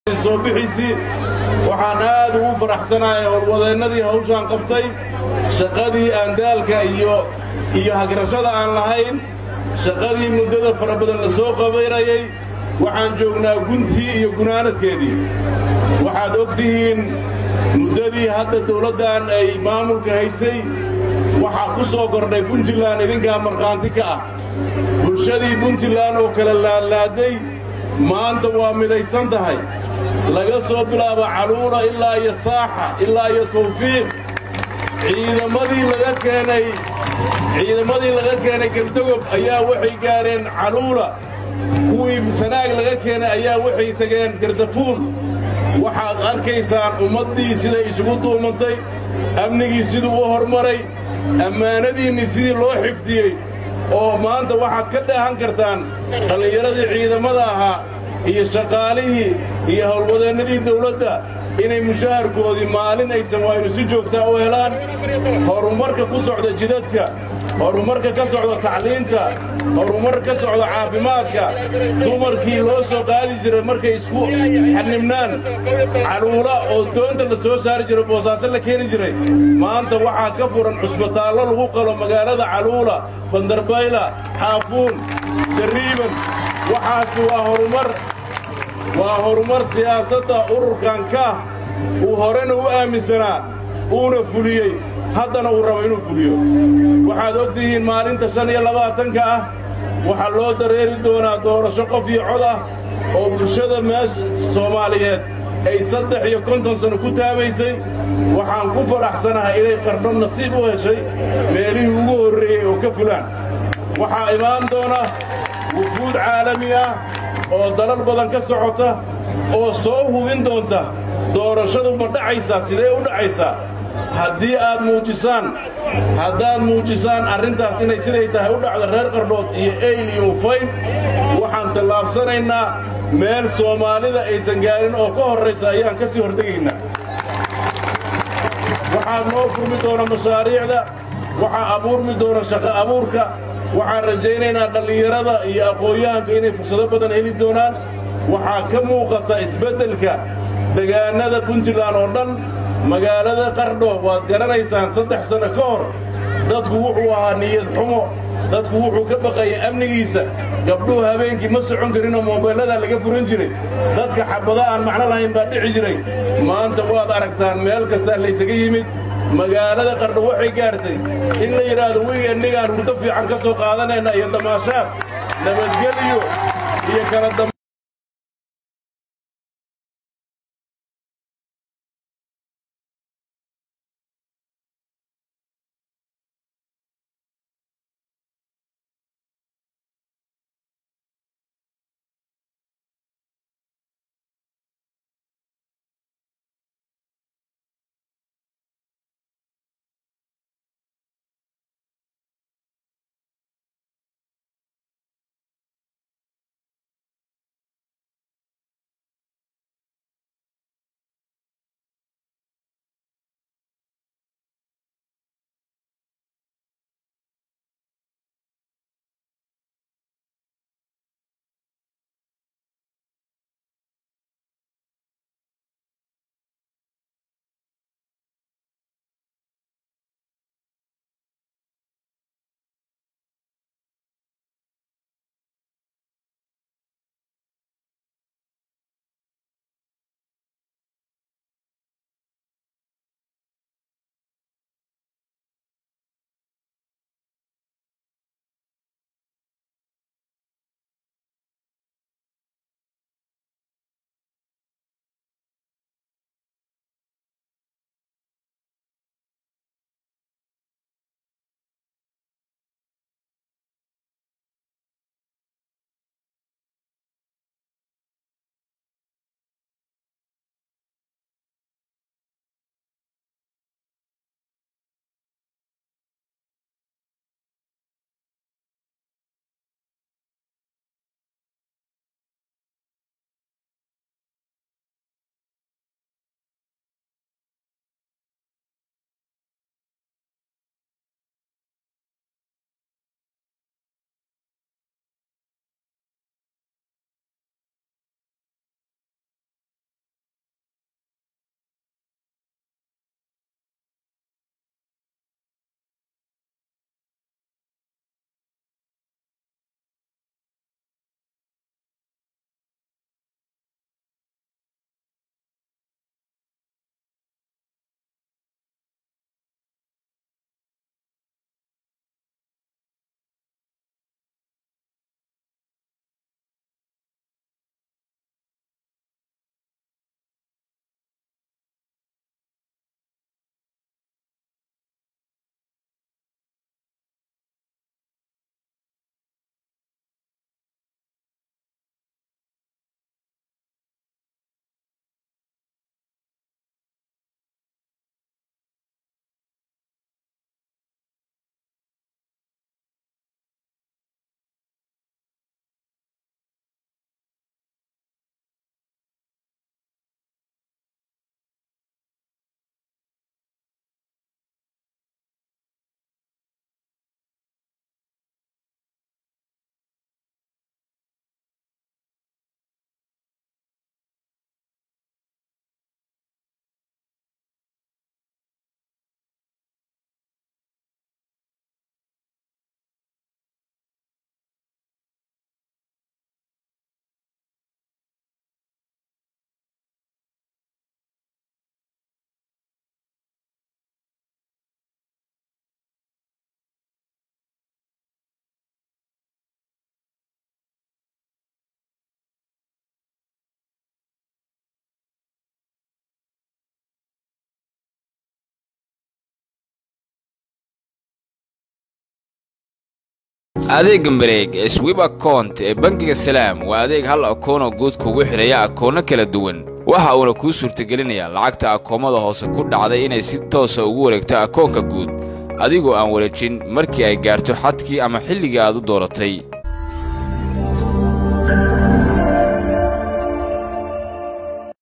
soo bixiisii waxaan aad ugu faraxsanahay howlwadeennadii hawshaan qabtay shaqadii aan daalka iyo iyo hagrashada aan lahayn shaqadii muddada fara badan la soo qabaynayay waxaan joognaa guntii iyo gunaanadkeedii waxaad og tihiin muddadii hadda dawladdan ay maamulka haysay waxaa ku soo kordhay puntland idinkaa markhaanti ka ah bulshadii puntland oo kala laadlaaday maanta waa midaysan tahay laga soo bilaabo caluula ilaa iyo saaxa ilaa iyo tawfiiq ciidamadii laga keenay ciidamadii laga keenay galdogob ayaa waxay gaadheen caluula kuwii sanaag laga keenay ayaa waxay tageen gardafuul waxaad arkaysaan ummaddii siday isugu duumantay amnigii siduu u hormaray ammaanadiinnii sidii loo xifdiyey oo maanta waxaad ka dheehan kartaan dhallinyaradii ciidamada ahaa iyo shaqaalihii iyo howlwadeennadii dawladda inay mushaharkoodii maalin aysan waaynu si joogtaa u helaan horumarka ku socda jidadka horumarka ka socda tacliinta horumarka ka socda caafimaadka dumarkii loo soo qaadi jiray markay isku xanibnaan caluula oo doonta la soo saari jiray boosaaso la keeni jiray maanta waxaa ka furan cusbitaallo lagu qalo magaalada caluula bandarbayla xaafuun jariiban waxaasi waa horumar waa horumar siyaasadda ururkan kaah uu horena u aaminsanaa uuna fuliyey haddana uu rabo inuu fuliyo waxaad og tihiin maalinta shan iyo labaatanka ah waxaa loo dareeri doonaa doorasho qof iyo cod ah oo bulshada meesha soomaaliyeed ay saddex iyo konton sanno ku taamaysay waxaan ku fadhaxsanahay inay qardho nasiib u heshay meelihii ugu horreeyey oo ka fulaan waxaa imaan doona wufuud caalami ah oo dalal badan ka socota oo soo hubin doonta doorashadu ma dhacaysaa sidee u dhacaysaa haddii aad muujisaan haddaad muujisaan arrintaas inay siday tahay u dhacdo reer qardhood iyo eyl iyo ufayn waxaan tallaabsanaynaa meel soomaalida aysan gaarin oo ka horraysa ayaan ka sii hortegaynaa waxaa noo furmi doona mashaariicda waxaa abuurmi doona shaqo abuurka waxaan rajaynaynaa dhallinyarada iyo aqoon-yahanka inay fursado badan heli doonaan waxaa ka muuqata isbeddelka degaannada puntland oo dhan magaalada qardho waad garanaysaan saddex sanno ka hor dadku wuxuu ahaa niyad xumo dadku wuxuu ka baqaya amnigiisa gabdhuhu habeenkii ma socon karinoo moobeelladaa laga furan jiray dadka xabada aan macno lahayn baa dhici jiray maanta waad aragtaan meel kastaa laysaga yimid magaalada qardho waxay gaartay in la yidhaahdo wigennigaan hurdo fiican ka soo qaadanayna iyo damaashaad nabadgelyo iyo kala adeegga mareeg ee swib akount ee bangiga salaam waa adeeg hal akoonoo guud kugu xidhaya akoonno kala duwan waxa uuna kuu suurtagelinayaa lacagta akoomada hoose ku dhacday inay si toosa ugu wareegto akoonka guud adigoo aan wareejin markii ay gaarto xadkii ama xilligii aad u dooratay